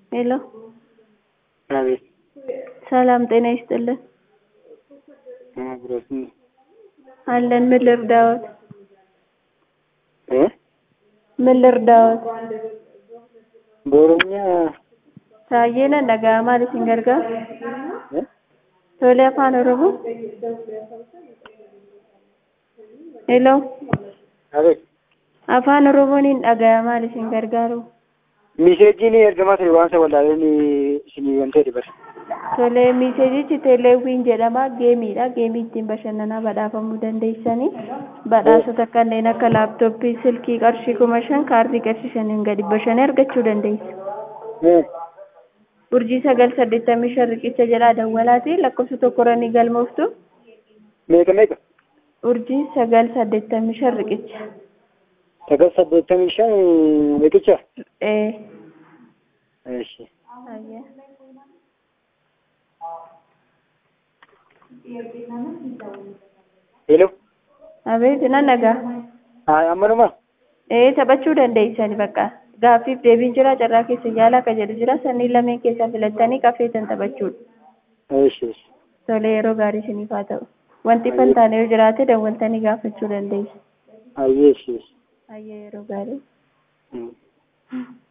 ሄሎ አቤት ሰላም ጤና ይስጥልን አብሮት አለን ምን ልርዳዎት እ ምን ልርዳዎት በኦሮምኛ ታዬነ dhaga'amaa isin gargaaru እ tolee afaan oromoo ሄሎ አቤት afaan oromooniin dhaga'amaa isin gargaaru ሚሴጂን ergamaa ture waan isa wallaaleen isinii wantee dibata tolee miiseejichi teeleewwiin jedhama geemiidha geemii ittiin bashannanaa badhaafamuu dandeessanii badhaasota kanneen akka laaptooppii silkii qarshii kuma shan kaardii qarshii shaniin gadi bashannee argachuu dandeessa እ urjii sagal saddeettamii shan riqicha jedhaa dawwalaati lakkoofsa tokkoranii galmooftu meeqa meeqa urjii sagal saddeettamii shan riqicha sagal saddeettamii shan riqicha ee እሺ ayya ሄሎ abeet nan dhagaa አይ አመኑማ ee taphachuu dandeessani bakka gaaffiif deebiin jira carraa keessa yaala akka jedhu jira sanniin lameen keessaa filattanii qaffeetan taphachuudha እሺ እሺ tolee yeroo gaarii isiniif haa ta'u wanti fantaane yoo jiraate dawwaltanii gaafachuu dandeessu አየሽ እሺ ayya yeroo gaarii እ